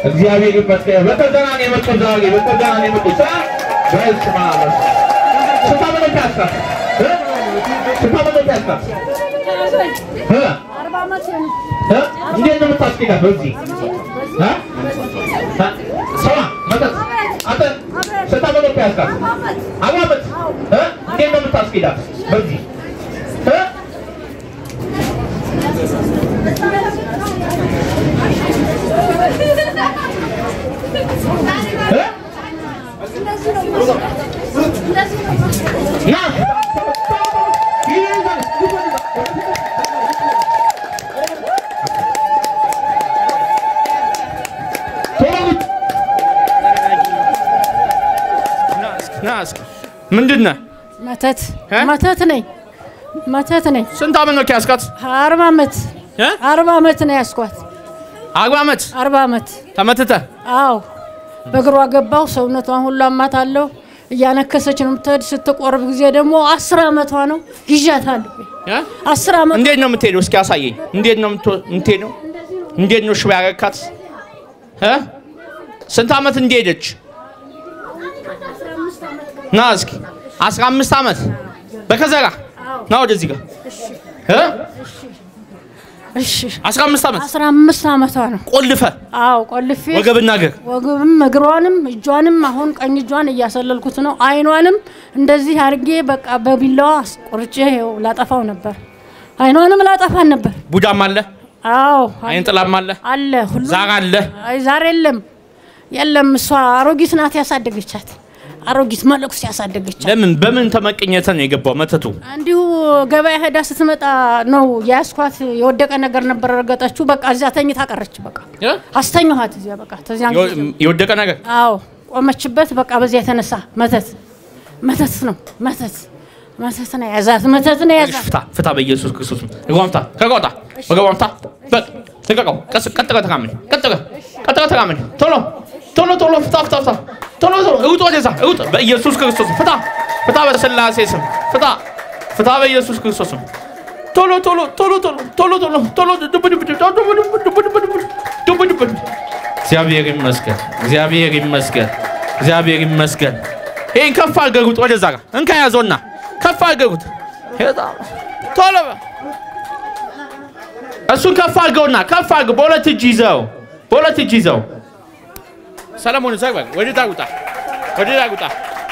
እግዚአብሔር ይመስገን። በተዘና ነው የመጡት ዛሬ በተዘና ነው የመጡት። ሳ በስመ አብ ስንት ዓመት ነው ያስካት? እ? ስንት ዓመት ነው ያስካት? እ? እ? እንዴት ነው የምታስኬዳት? በዚህ እ? እ? ስማ መጠጥ አንተ ስንት ዓመት ነው ያስካት? አርባ ዓመት እ? እንዴት ነው የምታስኬዳት? በዚህ እ? እ? ና ይይዛል ቶሎ ና እስኪ ምንድን ነህ? መተት እ? መተት ነኝ መተት ነኝ። ስንት ዓመት ነው ያስካት? አርባ ዓመት እ? አርባ ዓመት ነው ያስኳት። አርባ ዓመት አርባ ዓመት ተመትተህ አዎ። በእግሯ ገባው ሰውነቷን ሁሉ አማታለሁ። እያነከሰች ነው የምትሄድ። ስትቆርብ ጊዜ ደግሞ አስር ዓመቷ ነው ይዣታለሁ። እ? አስር ዓመት እንዴት ነው የምትሄደው? እስኪ አሳየኝ። እንዴት ነው የምትወ- የምትሄደው? እንዴት ነው ሽባ ያረካት? እ? ስንት ዓመት እንደሄደች ና እስኪ አስራ አምስት ዓመት በከዘራ ና ወደዚህ ጋር እ? እሺ አስራ አምስት ዓመት አስራ አምስት ዓመቷ ነው። ቆልፈ አዎ ቆልፌ ወገብና እግር ወገብም እግሯንም እጇንም አሁን ቀኝ እጇን እያሰለልኩት ነው። አይኗንም እንደዚህ አድርጌ በቃ በቢላዋ ቆርጬ ይኸው ላጠፋው ነበር። አይኗንም ላጠፋን ነበር። ቡዳም አለ፣ አዎ አይን ጥላም አለ፣ አለ ሁሉ ዛር አለ። አይ ዛሬ የለም የለም። እሷ አሮጊት ናት ያሳደገቻት። አሮጊት መለኩስ ያሳደገቻት። ለምን በምን ተመቅኘተ ነው የገባው መተቱ? እንዲሁ ገበያ ሄዳ ስትመጣ ነው የያዝኳት። የወደቀ ነገር ነበር ረገጠችው። በቃ እዚያ ተኝታ ቀረች። በቃ እ? አስተኛኋት እዚያ በቃ ተዚያን ጊዜ የወ- የወደቀ ነገር አዎ ቆመችበት። በቃ በዚያ የተነሳ መተት መተት ነው መተት መተት ነው የያዛት መተት ነው የያዛት። ፍታ ፍታ፣ በኢየሱስ ክርስቶስ ወገቧን ፍታ፣ ከቆጣ ወገቧን ፍታ። በል ልቀቀው። ቀስ ቀጥ ብለህ ተራመድ፣ ቀጥ ብለህ ቀጥ ብለህ ተራመድ። ቶሎ ቶሎ ቶሎ ፍታ ፍታ ፍታ፣ ቶሎ ቶሎ ሩጥ፣ ወደዛ ሩጥ፣ በኢየሱስ ክርስቶስ ፍታ ፍታ፣ በስላሴ ስም ፍታ ፍታ፣ በኢየሱስ ክርስቶስ ስም ቶሎ ቶሎ ቶሎ ቶሎ ቶሎ ቶሎ ቶሎ ዱብ ዱብ ዱብ ዱብ ዱብ ዱብ ዱብ ዱብ ዱብ ዱብ ዱብ። እግዚአብሔር ይመስገን፣ እግዚአብሔር ይመስገን፣ እግዚአብሔር ይመስገን። ይሄን ከፍ አድርገህ ሩጥ፣ ወደዛ ጋር እንካ ያዘውና ከፍ አድርገህ ሩጥ። ቶሎ በል። እሱን ከፍ አድርገውና ከፍ አድርገው በሁለት እጅ ይዘው በሁለት እጅ ይዘው ሰለሞን ዘግ በል ወደ ዳር ውጣ ወደ ዳር ውጣ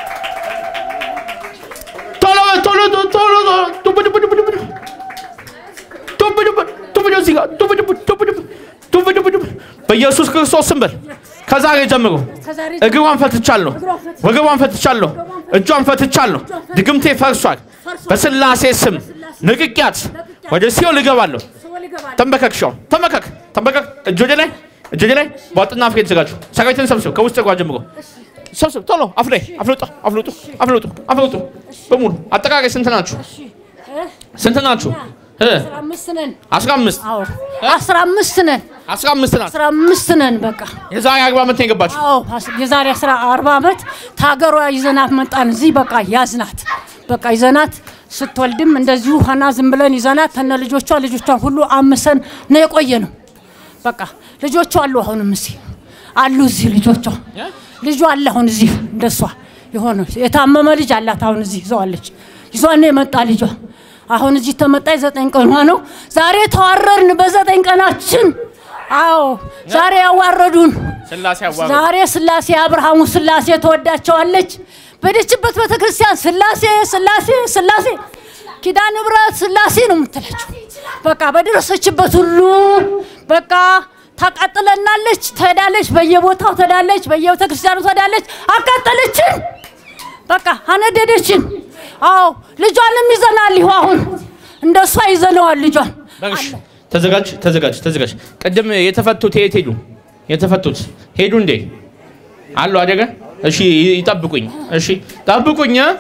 ቶሎ በል ቶሎ ቶሎ ቶሎ ቶሎ ዱብ ዱብ ዱብ ዱብ ዱብ ዱብ ዱብ ዱብ ዱብ እዚህ ጋር ዱብ ዱብ ዱብ ዱብ ዱብ ዱብ ዱብ በኢየሱስ ክርስቶስ ስም በል ከዛሬ ጀምሮ ከዛሬ እግሯን ፈትቻለሁ፣ ወገቧን ፈትቻለሁ፣ እጇን ፈትቻለሁ። ድግምቴ ፈርሷል። በስላሴ ስም ንቅቂያት ወደ ሲኦል እገባለሁ። ተንበከክ፣ ሻው ተንበከክ፣ ተንበከክ። እጅ ወደ ላይ፣ እጅ ወደ ላይ። በዋጥና አፍ የተዘጋጁ ሰራዊትን ሰብስብ፣ ከውስጥ እግሯ ጀምሮ ሰብስብ። ቶሎ አፍ ላይ አፍልጡ፣ አፍልጡ፣ አፍልጡ፣ አፍልጡ በሙሉ። አጠቃላይ ስንት ናችሁ? ስንት ናችሁ? እ አስራ አምስት ነን። አስራ አምስት አዎ አስራ አምስት ነን። አስራ አምስት ናችሁ። አስራ አምስት ነን በቃ የዛሬ አርባ ዓመት ነው የገባችሁ። አዎ አስ- የዛሬ አስራ አርባ ዓመት ታገሯ ይዘናት መጣን። እዚህ በቃ ያዝናት በቃ ይዘናት ስትወልድም እንደዚሁ ሀና ዝም ብለን ይዘናት ተነ ልጆቿ ልጆቿን ሁሉ አምሰን ነው የቆየ ነው። በቃ ልጆቿ አሉ አሁንም እዚህ አሉ እዚህ ልጆቿ ልጇ አለ አሁን እዚህ እንደሷ የሆነ የታመመ ልጅ አላት አሁን እዚህ ይዘዋለች ይዟን ነው የመጣ ልጇ አሁን እዚህ ተመጣ ዘጠኝ ቀኗ ነው። ዛሬ ተዋረድን በዘጠኝ ቀናችን። አዎ ዛሬ ያዋረዱን ስላሴ አዋረዱ። ዛሬ ስላሴ አብርሃሙ ስላሴ ተወዳቸዋለች። በደችበት ቤተ ክርስቲያን ስላሴ ስላሴ ስላሴ ኪዳነ ምሕረት ስላሴ ነው የምትላቸው። በቃ በደረሰችበት ሁሉ በቃ ታቃጥለናለች፣ ትሄዳለች፣ በየቦታው ትሄዳለች፣ በየቤተ ክርስቲያኑ ትሄዳለች። አቃጠለችን፣ በቃ አነደደችን። አዎ ልጇንም ይዘናል። ይሁ አሁን እንደ እሷ ይዘነዋል ልጇን። በግሽ ተዘጋጅ ተዘጋጅ ተዘጋጅ። ቅድም የተፈቱት የት ሄዱ? የተፈቱት ሄዱ እንዴ? አሉ አደገ። እሺ ይ- ይጠብቁኝ። እሺ ጠብቁኝ። እ?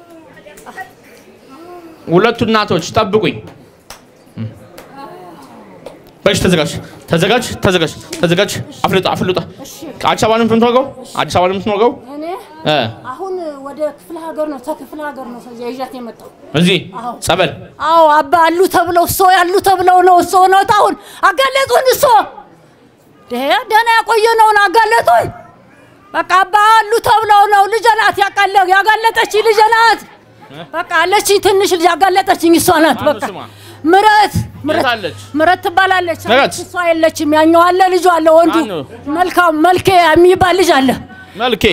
ሁለቱ እናቶች ጠብቁኝ። እም። በሽ ተዘጋጅ ተዘጋጅ ተዘጋጅ ተዘጋጅ። አፍልጣ አፍልጣ። አዲስ አበባ ነው የምትኖረው? አዲስ አበባ ነው የምትኖረው? እኔ እ አሁን ወደ ክፍለ ሀገር ነው ተክፍለ ሀገር ነው ከዚያ ይዣት የመጣው እዚህ ጸበል አዎ አባ አሉ ተብለው እሶ ያሉ ተብለው ነው እሶ ነው አሁን አጋለጡን እሶ ይሄ ደህና ያቆየነውን አጋለጡን። በቃ አባ አሉ ተብለው ነው ልጄ ናት ያቃለ ያጋለጠች ልጄ ናት። በቃ አለች ትንሽ ልጅ ያጋለጠችኝ እሷ ናት። ማነው በቃ ስሟ? ምረት የት አለች? ምረት ትባላለች። ምረት? እሷ የለችም። ያኛው አለ ልጁ አለ ወንዱ ማነው? መልካም መልኬ የሚባል ልጅ አለ። መልኬ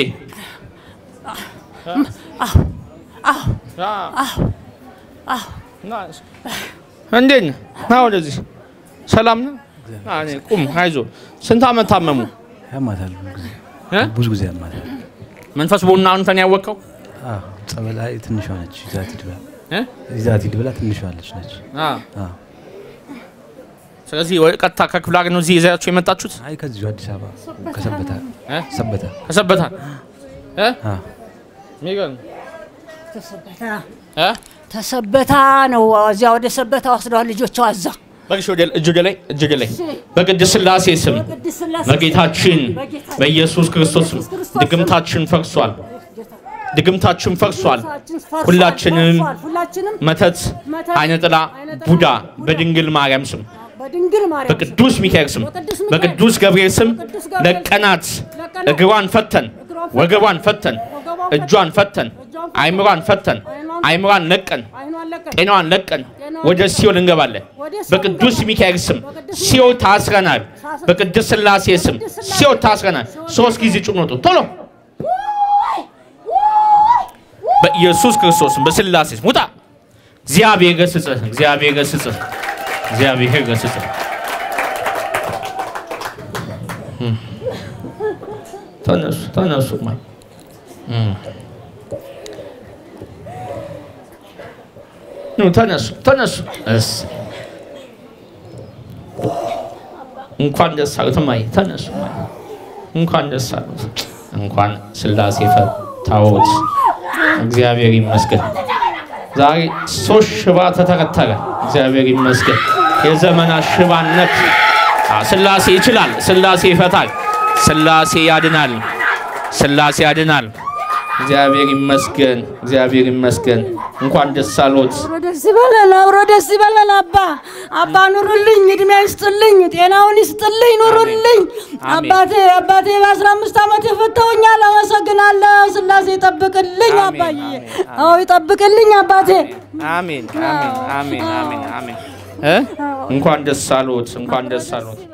አዎ አዎ አዎ አዎ እንዴት ነህ? ና ወደዚህ። ሰላም ነህ? ና እኔ ቁም፣ አይዞህ። ስንት ዓመት ታመሙ? ያማታል ብዙ ጊዜ እ? ብዙ ጊዜ ያማታል። መንፈስ ቡና አንተን ያወቀው አዎ ጸበል አይ ትንሿ ነች ይዛት ሂድ ብላ እ? ይዛት ሂድ ብላ ትንሿ አለች ነች። አ አዎ ስለዚህ ወደ ቀጥታ ከክፍለ ሀገር ነው እዚህ ይዛችሁ የመጣችሁት? አይ ከዚሁ አዲስ አበባ ከሰበታ እ? ሰበታ ከሰበታ እ? አዎ የሚገርም ተሰበታ እ? ተሰበታ ነው። እዚያ ወደ ሰበታ ወስደዋል ልጆቿ እዛ በግሽ ወደ እጅ ወደ ላይ እጅ ወደ ላይ በቅድስት ሥላሴ ስም በቅድስት ሥላሴ በጌታችን በጌታችን በኢየሱስ ክርስቶስ ስም በኢየሱስ ክርስቶስ ስም ድግምታችን ፈርሷል። ድግምታችን ፈርሷል። ፈርሷል፣ ሁላችንም ፈርሷል። ሁላችንም መተት፣ መተት፣ አይነ ጥላ፣ አይነ ጥላ፣ ቡዳ ቡዳ በድንግል ማርያም ስም በድንግል ማርያም ስም በቅዱስ ሚካኤል ስም በቅዱስ ሚካኤል በቅዱስ ገብርኤል ስም በቅዱስ ገብርኤል ለቀናት ለቀናት እግሯን ፈተን ወገቧን ፈተን ወገቧን እጇን ፈተን እጇን አይምሯን ፈተን አይኗን አይምሯን ለቀን አይኗን ለቀን ጤናዋን ለቀን ጤናዋን ወደ ሲኦል እንገባለን። ወደ ሲኦል በቅዱስ እንገባለን። ሚካኤል ስም በቅዱስ ሲኦል ታስረናል። በቅዱስ ሥላሴ ስም በቅዱስ ሥላሴ ሲኦል ታስረናል። ሶስት ጊዜ ጩኸት ወጡ። ቶሎ በኢየሱስ ክርስቶስ ስም በሥላሴ ስም ውጣ። እግዚአብሔር ገስጽህ፣ እግዚአብሔር ገስጽህ፣ እግዚአብሔር ገስጽህ። እም። ተነሱ ተነሱ ማ እም። ኑ ተነሱ ተነሱ። እስ እንኳን ደስ አሉት እማዬ ተነሱ እማዬ እንኳን ደስ አሉት። እንኳን ሥላሴ ፈታዎት። እግዚአብሔር ይመስገን። ዛሬ ሶስት ሽባ ተተረተረ። እግዚአብሔር ይመስገን። የዘመናት ሽባነት አ፣ ሥላሴ ይችላል። ሥላሴ ይፈታል። ሥላሴ ያድናል። ሥላሴ ያድናል። እግዚአብሔር ይመስገን። እግዚአብሔር ይመስገን። እንኳን ደስ አሎት። አብሮ ደስ ይበለን፣ አብሮ ደስ ይበለን። አባ አባ ኑሩልኝ፣ እድሜ ይስጥልኝ፣ ጤናውን ይስጥልኝ፣ ኑሩልኝ። አሜን። አባቴ አባቴ በአስራ አምስት ዓመት የፈተውኛል። አመሰግናለሁ። ሥላሴ ይጠብቅልኝ አሜን፣ አባዬ። አሜን፣ አዎ ይጠብቅልኝ አባቴ። አሜን አሜን አሜን አሜን አሜን እ እንኳን ደስ አሎት። እንኳን ደስ አሎት።